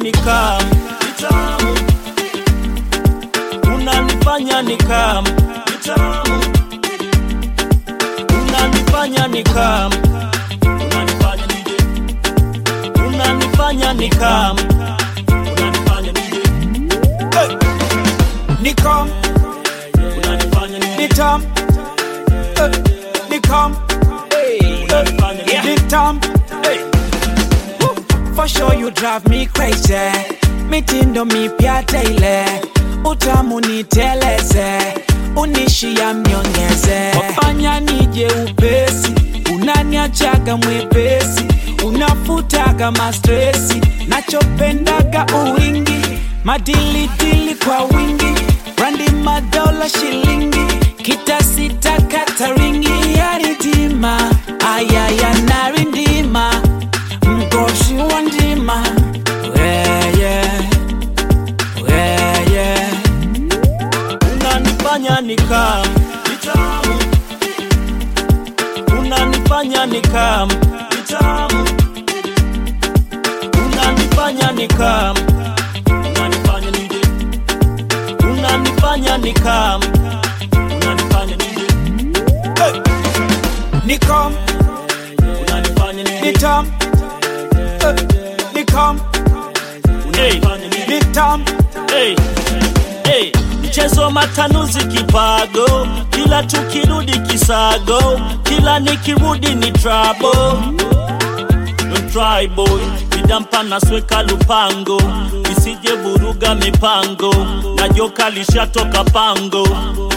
nikam vitamu unanifanya nikam vitamu unanifanya nikam unanifanya nije unanifanya nikam unanifanya nije hey! Nikam, unanifanya nije nitam, eh, nikam, unanifanya nije nitam. hey! For sure you drive me crazy. Mitindo mipya daily, utamu niteleze, unishia mnyongeze, wafanya nije upesi, unaniachaga mwepesi, unafutaga mastresi, nachopendaga uwingi, madilidili kwa wingi, brandi madola shilingi, kitasita kataringi, yaridima, ayaya narindima mgoshi wa ndima weye weye unanifanya nikam vitamu unanifanya nikam vitamu unanifanya nikam unanifanya nije unanifanya nikam unanifanya nije hey! nikam unanifanya nije nitam eh, nikam unanifanya nije nitam hey, hey. Mchezo wa matanuzi kipago, kila tukirudi kisago, kila nikirudi ni trouble. Don't try boy, vidampa nasweka lupango, isije vuruga mipango, na joka lishatoka pango.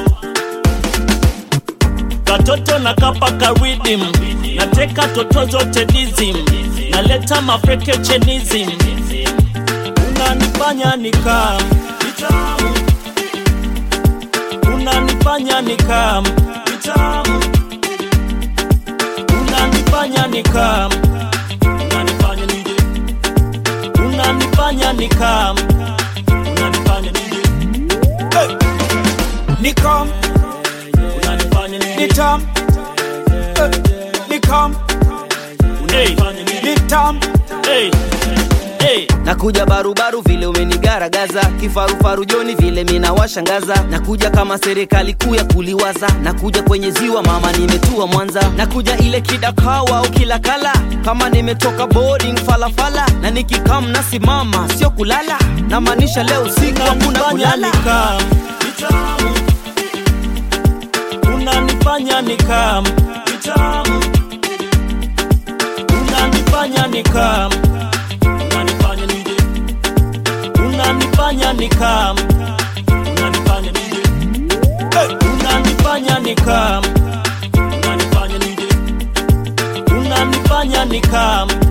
Katoto na kapa karidim, nateka toto zote dizim, naleta mafreke chenism, unanifanya nikam vitamu unanifanya nikam vitamu unanifanya nikam unanifanya nije unanifanya nikam unanifanya nije hey! nikam unanifanya nije nitam eh, nikam unanifanya nije nitam hey! hey! nakuja barubaru vile umenigaragaza kifarufaru joni vile minawashangaza nakuja kama serikali kuu ya kuliwaza nakuja kwenye ziwa mama nimetua mwanza nakuja ile kidakawa au kilakala kama nimetoka boarding falafala na nikikam nasimama sio kulala namaanisha leo usiku hakuna unanifanya kulala nikam vitamu unanifanya nikam vitamu unanifanya nikam unanifanya nije unanifanya nikam unanifanya nije hey! unanifanya nikam unanifanya nije unanifanya nikam